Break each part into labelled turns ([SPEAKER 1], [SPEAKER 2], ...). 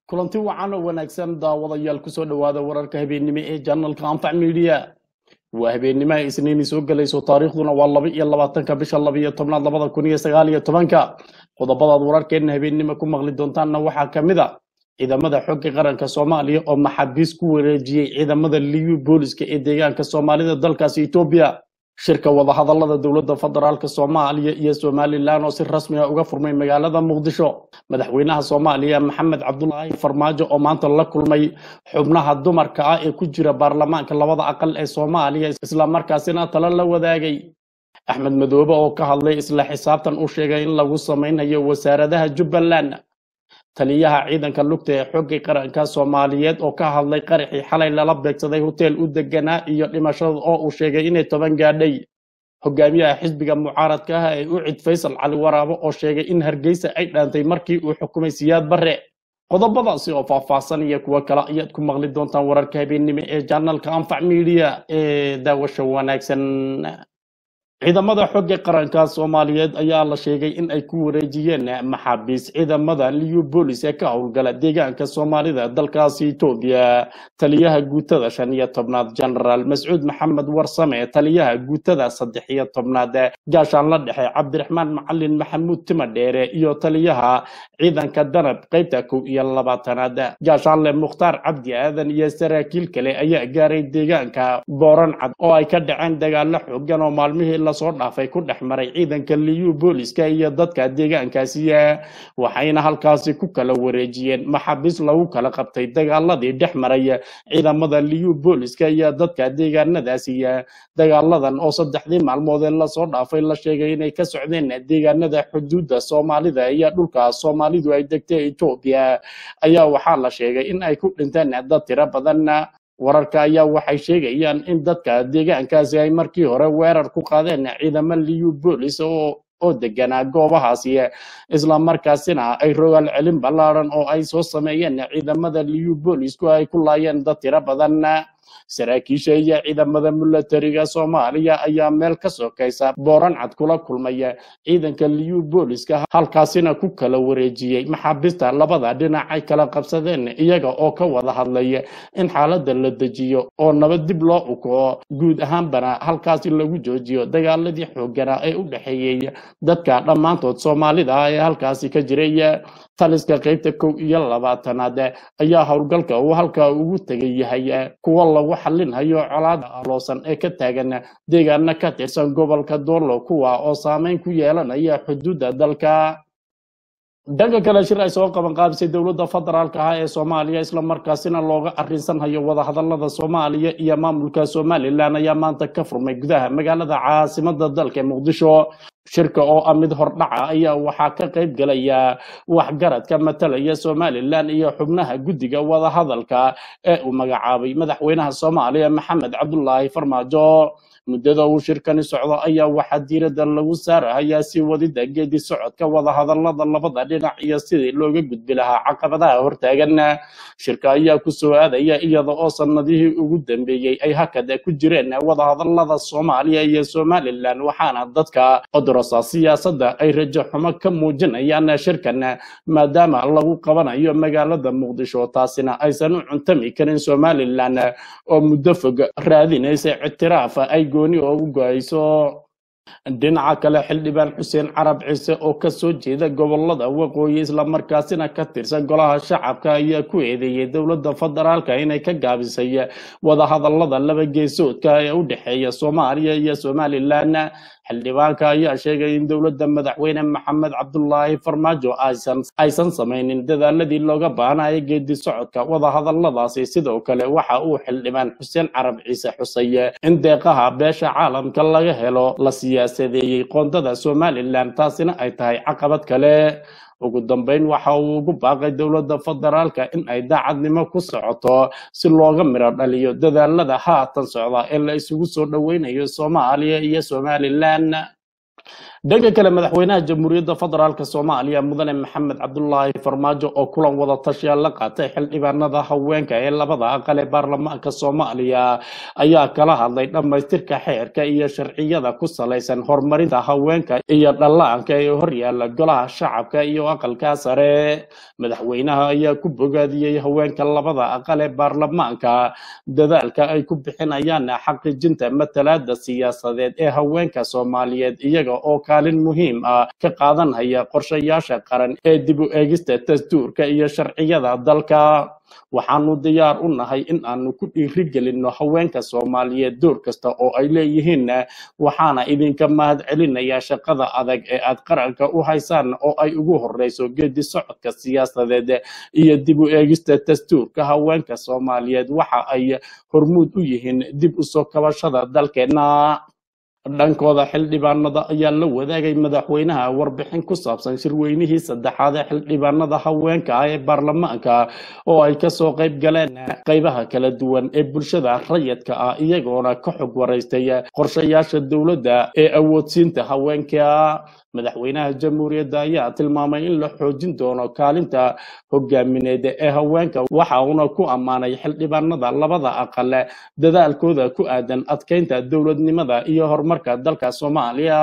[SPEAKER 1] kulanti wacan oo wanaagsan daawadayaal kusoo dhowaada wararka habeennimo ee janalka anfac media waa habeennimaha isniini soo gelayso taariikhduna waa laba iyo labaatanka bisha laba iyo tobnaad labada kun iyo sagaal iyo tobanka qodobadaad wararkeenna habeennimo ku maqli doontaanna waxaa ka mid a ciidamada xogga qaranka soomaaliya oo maxaabiis ku wareejiyey ciidamada liyu booliska ee deegaanka soomaalida dalkaasi etoobiya shirka wadahadalada dowladda federaalk soomaaliya iyo somalilan oo si rasmi ah uga furmay magaalada muqdisho madaxweynaha soomaaliya maxamed cabdulaahi farmaajo oo maanta la kulmay xubnaha dumarka ah ee ku jira baarlamaanka labada aqal ee soomaaliya islamarkaasina talo la wadaagay axmed madoobe oo ka hadlay isla xisaabtan u sheegay in lagu samaynayo wasaaradaha jubbaland taliyaha ciidanka lugta ee xogga qaranka soomaaliyeed oo ka hadlay qaraxii xalay lala beegsaday hotel u deganaa iyo dhimashada oo uu sheegay inay toban gaadhay hogaamiyaha xisbiga mucaaradka ah ee u cid faysal cali waraabo oo sheegay in hargeysa ay dhaantay markii uu xukumay siyaad barre qodobadaasi oo faahfaahsan iyo kuwo kale ayaad ku maqli doontaan wararka habeennimo ee janalka anfac media ee daawasha wanaagsan ciidamada xogga qaranka soomaaliyeed ayaa la sheegay in ay ku wareejiyeen maxaabiis ciidamada liyu boolis ee ka howlgala deegaanka soomaalida dalkaasi etoobiya taliyaha guutada shan iyo tobnaad genaraal mascuud maxamed warsame taliyaha guutada saddex iyo tobnaad gaashaan la dhexe cabdiraxmaan macalin maxamuud timadheere iyo taliyaha ciidanka danab qaybta kow iyo labaatanaad gaashaanle mukhtaar cabdi aadan iyo saraakiil kale ayaa gaaray deegaanka booran cad oo ay ka dhaceen dagaalo xoogan oo maalmihii lasoo dhaafay ku dhex maray ciidanka liyu booliska iyo dadka deegaankaasi waxayna halkaasi ku kala wareejiyeen maxaabiis lagu kala qabtay dagaaladii dhex maray ciidamada liyu booliska iyo dadka deegaanadaasi dagaaladan oo saddexdii maalmood ee lasoo dhaafay la sheegay inay ka socdeen deegaanada xuduudda soomaalida iyo dhulka soomaalidu ay degtay etoobiya ayaa waxaa la sheegay in ay ku dhinteen dad tiro badan wararka ayaa waxay sheegayaan in dadka deegaankaasi ay markii hore weerar ku qaadeen ciidamo liyu boolis oo oo deganaa goobahaasi islamarkaasina ay rogaal celin ballaaran oo ay soo sameeyeen ciidamada liyu boolisku ay ku laayeen dad tiro badan saraakiisha iyo ciidamada milatariga soomaaliya ayaa meel ka sokaysa booran cad kula kulmaya ciidanka liyu booliska halkaasina ku kala wareejiyey maxaabiista labada dhinac ay kala qabsadeen iyaga oo ka wada hadlaya in xaaladda la dejiyo oo nabad dib loo ukaco guud ahaanbana halkaasi lagu joojiyo dagaaladii xoogana ee u dhexeeyey dadka dhammaantood soomaalida ah ee halkaasi ka jiray taliska qaybta kow iyo labaatanaad ayaa howlgalka uu halkaa ugu tegay yahay kuwa lagu xalinhayo colaada aloosan ee ka taagan deegaana ka tirsan gobolka doorlo kuwa oo saameyn ku yeelanaya xuduudda dalka dhanka kale shir ay soo qaban qaabisay dowladda federaalka ah ee soomaaliya islamarkaasina looga arrinsanhayo wadahadalada soomaaliya iyo maamulka somalilan ayaa maanta ka furmay gudaha magaalada caasimada dalka ee muqdisho shirka oo ah mid hordhaca ayaa waxaa ka qayb galaya waxgaradka matalaya somalilan iyo xubnaha guddiga wadahadalka ee uu magacaabay madaxweynaha soomaaliya maxamed cabdulaahi farmaajo muddada uu shirkani socdo ayaa waxaa diiradda lagu saarahayaa sii wadida geedi socodka wadahadalada labada dhinac iyo sidii looga gudbi lahaa caqabadaha hortaagan shirka ayaa ku soo aadaya iyada oo sanadihii ugu dambeeyey ay hakada ku jireen wadahadalada soomaaliya iyo somalilan waxaana dadka odorosa siyaasadda ay rajo xumo ka muujinayaan shirkan maadaama lagu qabanayo magaalada muqdisho taasina aysan u cuntami karin somalilan oo muddo fog raadinaysa ictiraaf ay gooni oo u go-ayso dhinaca kale xildhibaan xuseen carab ciise oo ka soo jeeda gobolada waqooyi islamarkaasina ka tirsan golaha shacabka ayaa ku eedeeyey dowladda federaalka inay ka gaabisay wadahadalada laba geesoodka ee u dhexeeya soomaaliya iyo somalilan xildhibaanka ayaa sheegay in dowladda madaxweyne maxamed cabdulaahi farmaajo aysan samaynin dadaaladii looga baahnayo geedi socodka wadahadaladaasi sidoo kale waxa uu xildhibaan xuseen carab ciise xusay in deeqaha beesha caalamka laga helo la siyaasadeeyey qoondada somalilan taasina ay tahay caqabad kale ugu dambeyn waxa uu ugu baaqay dowladda federaalka in ay daacadnimo ku socoto si looga midho dhaliyo dadaalada haatan socda ee la isugu soo dhoweynayo soomaaliya iyo somalilan dhanka kale madaxweynaha jamhuuriyadda federaalk soomaaliya mudane maxamed cabdulaahi farmaajo oo kulan wada tashiya la qaatay xildhibaanada haweenka ee labada aqal ee baarlamaanka soomaaliya ayaa kala hadlay dhammaystirka xeerka iyo sharciyada ku salaysan horumarinta haweenka iyo dhallaanka ee horyaala golaha shacabka iyo aqalka sare madaxweynaha ayaa ku bogaadiyey haweenka labada aqal ee baarlamaanka dadaalka ay ku bixinayaan xaqiijinta matalaada siyaasadeed ee haweenka soomaaliyeed iyaga oo kaalin muhiim ah ka qaadanaya qorshayaasha qaran ee dib u eegista dastuurka iyo sharciyada dalka waxaanu diyaar u nahay in aanu ku dhiirigelinno haweenka soomaaliyeed door kasta oo ay leeyihiin waxaana idinka mahad celinayaa shaqada adag ee aad qaranka u haysaan oo ay ugu horeyso geedi socodka siyaasadeed iyo dib u eegista dastuurka haweenka soomaaliyeed waxa ay hormuud u yihiin dib u soo kabashada dalkeenna dhankooda xildhibaanada ayaa la wadaagay madaxweynaha warbixin ku saabsan shirweynihii saddexaad ee xildhibaanada haweenka ah ee baarlamaanka oo ay kasoo qayb galeen qaybaha kala duwan ee bulshada rayidka ah iyagoona ka xog waraystay qorshayaasha dowladda ee awoodsiinta haweenka madaxweynaha jamhuuriyadda ayaa tilmaamay in la xoojin doono kaalinta hogaamineed ee haweenka waxa uuna ku ammaanay xildhibaanada labada aqal dadaalkooda ku aadan adkeynta dowladnimada iyo horumarka dalka soomaaliya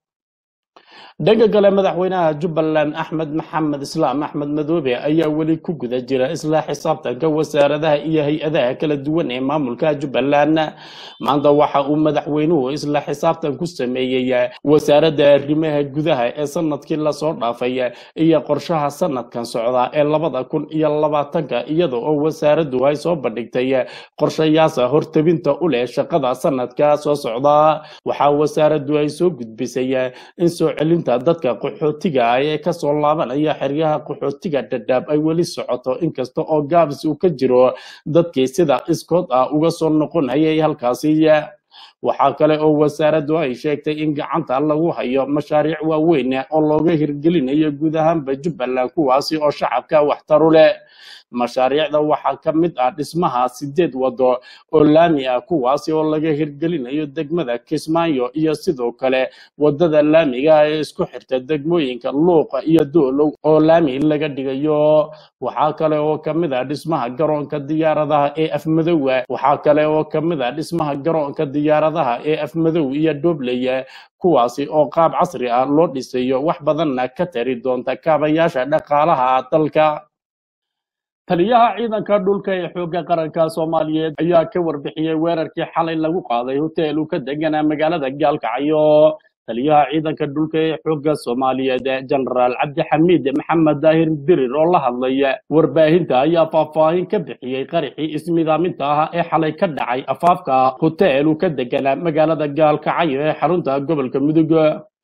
[SPEAKER 1] dhanka kale madaxweynaha jubbaland axmed maxamed islaam axmed madoobe ayaa weli ku guda jira isla xisaabtanka wasaaradaha iyo hay-adaha kala duwan ee maamulka jubbaland maanta waxa uu madaxweynuhu isla xisaabtan ku sameeyey wasaaradda arrimaha gudaha ee sanadkii lasoo dhaafay iyo qorshaha sanadkan socda ee labada kun iyo labaatanka iyada oo wasaaraddu ay soo bandhigtay qorshayaasa hortabinta u leh shaqada sanadka soo socda waxaa wasaaraddu ay soo gudbisay in soo celinta dadka qaxootiga ah ee kasoo laabanaya xeryaha qaxootiga dhadhaab ay weli socoto inkasta oo gaabis uu ka jiro dadkii sida iskood ah uga soo noqonayay halkaasi waxaa kale oo wasaaraddu ay sheegtay in gacanta lagu hayo mashaariic waaweyn oo looga hirgelinayo guud ahaanba jubbaland kuwaasi oo shacabka waxtaru leh mashaariicda waxaa ka mid ah dhismaha sideed wado oo laami ah kuwaasi oo laga hirgelinayo degmada kismaayo iyo sidoo kale wadada laamiga ee isku xirta degmooyinka luuqa iyo doolow oo laami laga dhigayo waxaa kale oo ka mid ah dhismaha garoonka diyaaradaha ee afmadowa waxaa kale oo ka mid ah dhismaha garoonka diyaaradaha ee afmadow iyo dhobley kuwaasi oo qaab casri ah loo dhisayo wax badanna ka tari doonta kaabayaasha dhaqaalaha dalka taliyaha ciidanka dhulka ee xoogga qaranka soomaaliyeed ayaa ka warbixiyey weerarkii xalay lagu qaaday hotel uu ka deganaa magaalada gaalkacyo taliyaha ciidanka dhulka ee xoogga soomaaliyeed jenaraal cabdixamiid maxamed daahir dirir oo la hadlay warbaahinta ayaa faahfaahin ka bixiyey qaraxii ismidaaminta ah ee xalay ka dhacay afaafka hotel uu ka deganaa magaalada gaalkacyo ee xarunta gobolka mudug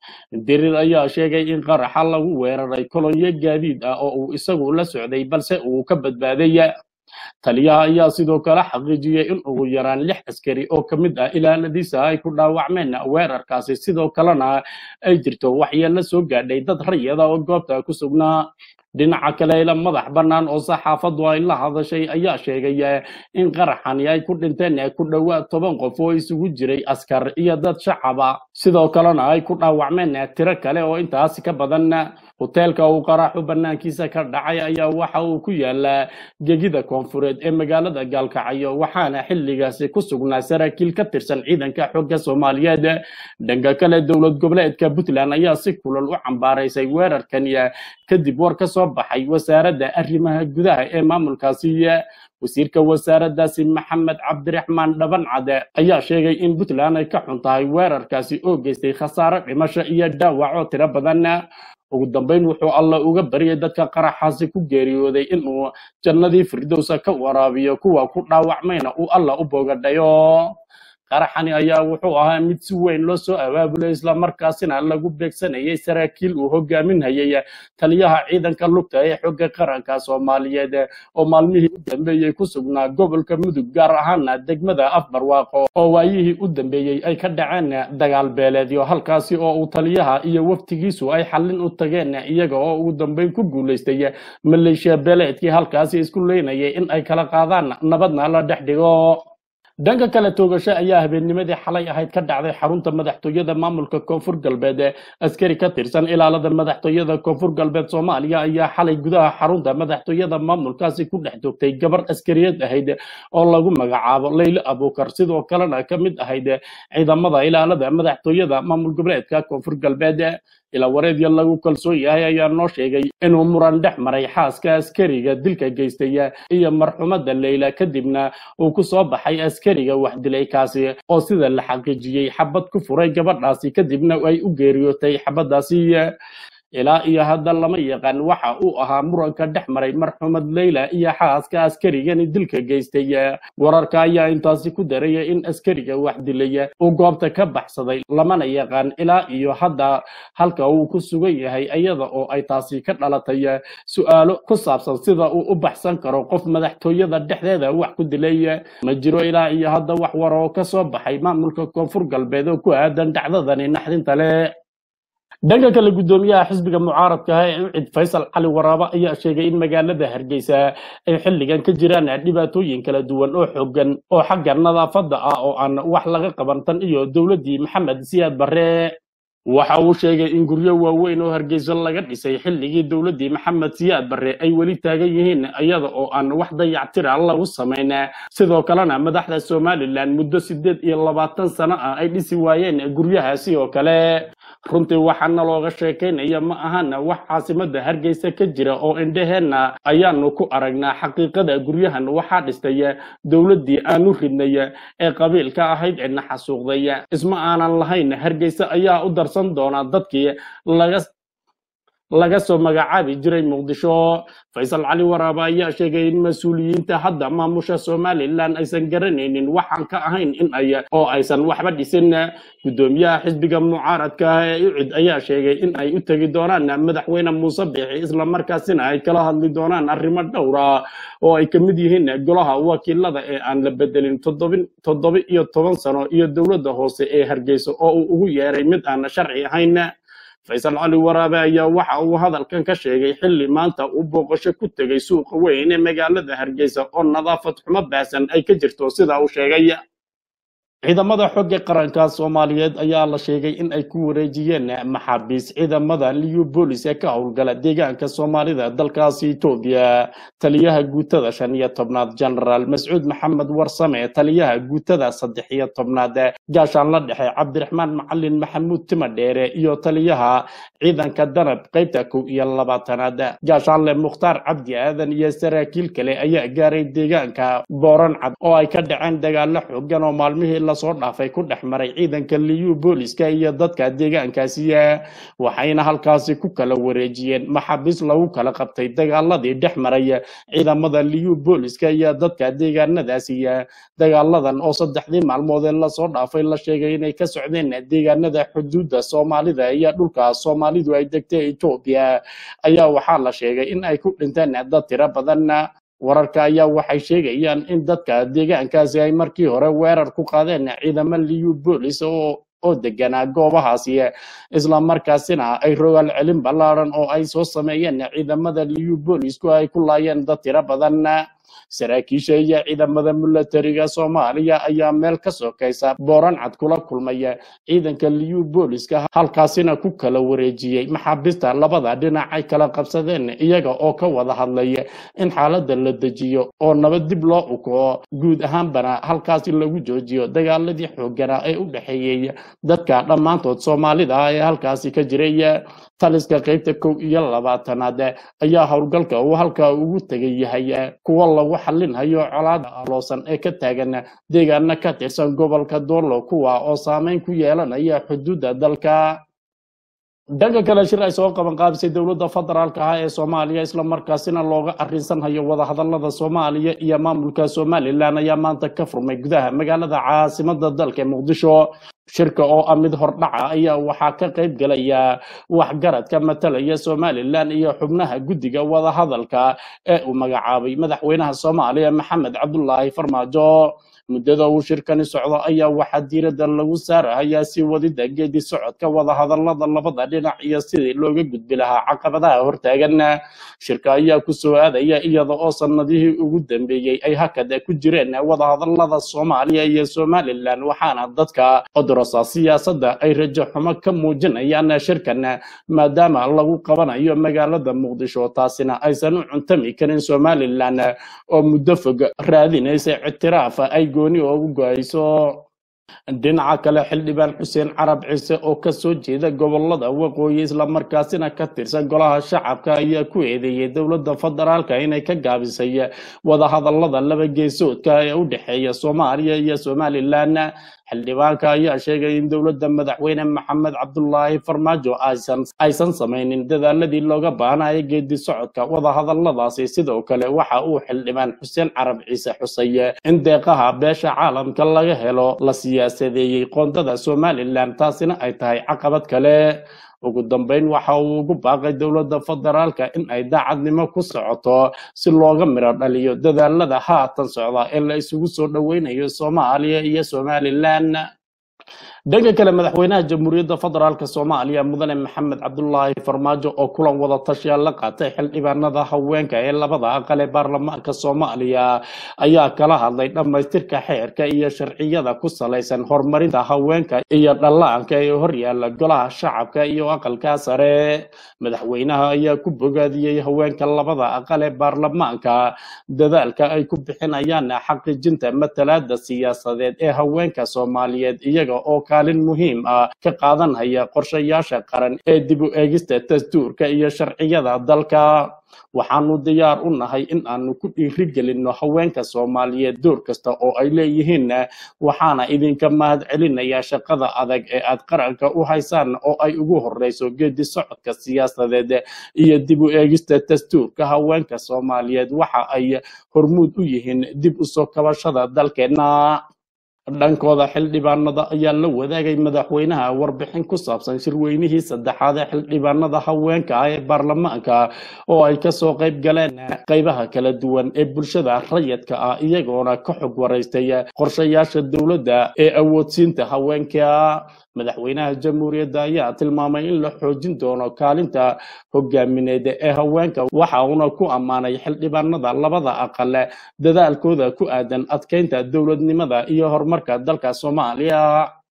[SPEAKER 1] dirir ayaa sheegay in qaraxa lagu weeraray kolonyo gaadiid ah oo uu isagu la socday balse uu ka badbaaday taliyaha ayaa sidoo kale xaqiijiyey in ugu yaraan lix askari oo ka mid ah ilaaladiisa ay ku dhaawacmeen weerarkaasi sidoo kalena ay jirto waxyeello soo gaadhay dad rayada oo goobta ku sugnaa dhinaca kale ila madax bannaan oo saxaafaddu ay la hadashay ayaa sheegay in qaraxani ay ku dhinteen ku dhowaad toban qof oo isugu jiray askar iyo dad shacaba sidoo kalena ay ku dhaawacmeen tiro kale oo intaasi ka badan hoteelka uu qaraxu bannaankiisa ka dhacay ayaa waxa uu ku yaalaa gegida koonfureed ee magaalada gaalkacyo waxaana xilligaasi ku sugnaa saraakiil ka tirsan ciidanka xooga soomaaliyeed dhanka kale dowlad goboleedka puntland ayaa si kulal u cambaaraysay weerarkan kadib war ka soo baxay wasaaradda arrimaha gudaha ee maamulkaasi wasiirka wasaaraddaasi maxamed cabdiraxmaan dhabancade ayaa sheegay in puntland ay ka xun tahay weerarkaasi oo geystay khasaare dhimasho iyo dhaawac oo tiro badan ugu dambeyn wuxuu alla uga baryay dadka qaraxaasi ku geeriyooday inuu jannadii firdowsa ka waraabiyo kuwa ku dhaawacmayna uu alla u boogadhayo qaraxani ayaa wuxuu ahaa mid si weyn loo soo abaabulay islamarkaasina lagu beegsanayay saraakiil uu hogaaminhayay taliyaha ciidanka lugta ee xooga qaranka soomaaliyeed oo maalmihii u dambeeyey ku sugnaa gobolka mudug gaar ahaana degmada afbarwaaqo oo waayihii u dambeeyey ay ka dhaceen dagaal beeleedyo halkaasi oo uu taliyaha iyo waftigiisu ay xallin u tageen iyaga oo ugu dambeyn ku guulaystay maleeshiya beeleedkii halkaasi isku leynayay in ay kala qaadaan nabadna la dhex dhigo dhanka kale toogasho ayaa habeennimadii xalay ahayd ka dhacday xarunta madaxtooyada maamulka koonfur galbeed ee askari ka tirsan ilaalada madaxtooyada koonfur galbeed soomaaliya ayaa xalay gudaha xarunta madaxtooyada maamulkaasi ku dhex joogtay gabar askariyad ahayd oo lagu magacaabo leyle abuukar sidoo kalena ka mid ahayd ciidamada ilaalada madaxtooyada maamul goboleedka koonfur galbeed ilaa wareedya lagu kalsoon yahay ayaa noo sheegay inuu muran dhex maray xaaska askariga dilka geystay iyo marxumada leyla kadibna uu ku soo baxay askariga wax dilay kaasi oo sida la xaqiijiyey xabad ku furay gabadhaasi kadibna ay u geeriyootay xabadaasi ilaa iyo hadda lama yaqaan waxa uu ahaa muranka dhex maray marxumad leyla iyo xaaska askarigani dilka geystay wararka ayaa intaasi ku daraya in askariga wax dilay uu goobta ka baxsaday lamana yaqaan ilaa iyo hadda halka uu ku sugan yahay iyada oo ay taasi ka dhalatay su-aalo ku saabsan sida uu u baxsan karo qof madaxtooyada dhexdeeda wax ku dilay ma jiro ilaa iyo hadda wax war oo ka soo baxay maamulka koonfur galbeed oo ku aadan dhacdadani naxdinta leh dhanka kale guddoomiyaha xisbiga mucaaradka ah ee ucid faysal cali waraabo ayaa sheegay in magaalada hargeysa ay xilligan ka jiraan dhibaatooyin kala duwan oo xooggan oo xagga nadaafadda ah oo aan wax laga qaban tan iyo dowladdii maxamed siyaad barre waxa uu sheegay in guryo waaweyn oo hargeysa laga dhisay xilligii dowladdii maxamed siyaad barre ay weli taagan yihiin iyada oo aan wax dayactira lagu samayn sidoo kalena madaxda somalilan muddo sideed iyo labaatan sano ah ay dhisi waayeen guryahaasi oo kale runtii waxaana looga sheekaynaya ma ahana wax caasimada hargeysa ka jira oo indhaheenna ayaanu ku aragnaa xaqiiqada guryahan waxaa dhistay dowladdii aanu ridnay ee qabiilka ahayd cidna xasuuqday isma aanan lahayn hargeysa ayaa u darsan doonaa dadkii laga laga soo magacaabi jiray muqdisho faysal cali waraaba ayaa sheegay in mas-uuliyiinta hadda maamusha somalilan aysan garanaynin waxaan ka ahayn in ay oo aysan waxba dhisin guddoomiyaha xisbiga mucaaradka ah ee ucid ayaa sheegay in ay u tegi doonaan madaxweyne muuse biixi islamarkaasina ay kala hadli doonaan arrimo dhowra oo ay ka mid yihiin golaha wakiilada ee aan la bedelin toddobin toddoba iyo toban sano iyo dowladda hoose ee hargeysa oo uu ugu yeeray mid aan sharci ahayn faysal cali waraabe ayaa waxa uu hadalkan ka sheegay xilli maanta uu booqasho ku tegay suuqa weyn ee magaalada hargeysa oo nadaafad xumo baahsan ay ka jirto sida uu sheegay ciidamada xogga qaranka soomaaliyeed ayaa la sheegay in ay ku wareejiyeen maxaabiis ciidamada liyu boolis ee ka howlgala deegaanka soomaalida dalkaasi etoobiya taliyaha guutada shan iyo tobnaad genaraal mascuud maxamed warsame taliyaha guutada saddex iyo tobnaad gaashaan la dhexe cabdiraxmaan macalin maxamuud timadheere iyo taliyaha ciidanka danab qaybta kow iyo labaatanaad gaashaanle mukhtaar cabdi aadan iyo saraakiil kale ayaa gaaray deegaanka booran cad oo ay ka dhaceen dagaalo xoogan oo maalmihii lasoo dhaafay ku dhex maray ciidanka liyu booliska iyo dadka deegaankaasi waxayna halkaasi ku kala wareejiyeen maxaabiis lagu kala qabtay dagaaladii dhex maray ciidamada liyu booliska iyo dadka deegaanadaasi dagaaladan oo saddexdii maalmoodee lasoo dhaafay la sheegay inay ka socdeen deegaanada xuduudda soomaalida iyo dhulka soomaalidu ay degtay etoobiya ayaa waxaa la sheegay in ay ku dhinteen dad tiro badan wararka ayaa waxay sheegayaan in dadka deegaankaasi ay markii hore weerar ku qaadeen ciidamo liyu boolis oo oo deganaa goobahaasi isla markaasina ay rogaal celin ballaaran oo ay soo sameeyeen ciidamada liyu boolisku ay ku laayeen dad tiro badan saraakiisha iyo ciidamada milatariga soomaaliya ayaa meel ka sokaysa booran cad kula kulmaya ciidanka liyu booliska halkaasina ku kala wareejiyey maxaabiista labada dhinac ay kala qabsadeen iyaga oo ka wada hadlaya in xaaladda la dejiyo oo nabad dib loo ukaco guud ahaanbana halkaasi lagu joojiyo dagaaladii xooganaa ee u dhexeeyey dadka dhammaantood soomaalida ah ee halkaasi ka jiray taliska qaybta kow iyo labaatanaad ayaa howlgalka uu halkaa ugu tegay yahay kuwa lagu xalinhayo colaada aloosan ee ka taagan deegaana ka tirsan gobolka doolo kuwa oo saameyn ku yeelanaya xuduudda dalka dhanka kale shir ay soo qaban qaabisay dowladda federaalka ah ee soomaaliya islamarkaasina looga arrinsanhayo wadahadalada soomaaliya iyo maamulka somalilan ayaa maanta ka furmay gudaha magaalada caasimada dalka muqdisho shirka oo ah mid hordhaca ayaa waxaa ka qayb gelaya waxgaradka matalaya somalilan iyo xubnaha guddiga wadahadalka ee uu magacaabay madaxweynaha soomaaliya maxamed cabdulaahi farmaajo muddada uu shirkani socdo ayaa waxaa diiradda lagu saarahayaa si wadida geedi socodka wadahadalada labada dhinac iyo sidii looga gudbi lahaa caqabadaha hortaagan shirka ayaa ku soo aadaya iyada oo sanadihii ugu dambeeyey ay hakad ku jireen wadahadalada soomaaliya iyo somalilan waxaana dadka odorosa siyaasadda ay rajo xumo ka muujinayaan shirkan maadaama lagu qabanayo magaalada muqdisho taasina aysan u cuntami karin somalilan oo muddo fog raadinaysa ictiraaf ay gooni ugu go-ayso dhinaca kale xildhibaan xuseen carab ciise oo ka soo jeeda gobolada waqooyi islamarkaasina ka tirsan golaha shacabka ayaa ku eedeeyey dowladda federaalka inay ka gaabisay wadahadalada laba geesoodka ee u dhexeeya soomaaliya iyo somalilan xildhibaanka ayaa sheegay in dowladda madaxweyne maxamed cabdulaahi farmaajo aysan aysan samaynin dadaaladii looga baahnayo geedi socodka wadahadaladaasi sidoo kale waxa uu xildhibaan xuseen carab ciise xusay in deeqaha beesha caalamka laga helo la siyaasadeeyey qoondada somalilan taasina ay tahay caqabad kale ugu dambeyn waxa uu ugu baaqay dowladda federaalka in ay daacadnimo ku socoto si looga miro dhaliyo dadaalada haatan socda ee la isugu soo dhoweynayo soomaaliya iyo somalilan dhanka kale madaxweynaha jamhuuriyadda federaalk soomaaliya mudane maxamed cabdulaahi farmaajo oo kulan wada tashiya la qaatay xildhibaanada haweenka ee labada aqal ee baarlamaanka soomaaliya ayaa kala hadlay dhammaystirka xeerka iyo sharciyada ku salaysan horumarinta haweenka iyo dhallaanka ee horyaala golaha shacabka iyo aqalka sare madaxweynaha ayaa ku bogaadiyey haweenka labada aqal ee baarlamaanka dadaalka ay ku bixinayaan xaqiijinta matalaada siyaasadeed ee haweenka soomaaliyeed iyaga oo kaalin muhiim ah ka qaadanaya qorshayaasha qaran ee dib u eegista dastuurka iyo sharciyada dalka waxaanu diyaar u nahay in aanu ku dhiirigelinno haweenka soomaaliyeed door kasta oo ay leeyihiin waxaana idinka mahad celinayaa shaqada adag ee aad qaranka u haysaan oo ay ugu horeyso geedi socodka siyaasadeed iyo dib u eegista dastuurka haweenka soomaaliyeed waxa ay hormuud u yihiin dib u soo kabashada dalkeenna dhankooda xildhibaanada ayaa la wadaagay madaxweynaha warbixin ku saabsan shirweynihii saddexaad ee xildhibaanada haweenka ah ee baarlamaanka oo ay kasoo qayb galeen qaybaha kala duwan ee bulshada rayidka ah iyagoona ka xog waraystay qorshayaasha dowladda ee awoodsiinta haweenka madaxweynaha jamhuuriyadda ayaa tilmaamay in la xoojin doono kaalinta hogaamineed ee haweenka waxa uuna ku ammaanay xildhibaanada labada aqale dadaalkooda ku aadan adkeynta dowladnimada iyo horumarka dalka soomaaliya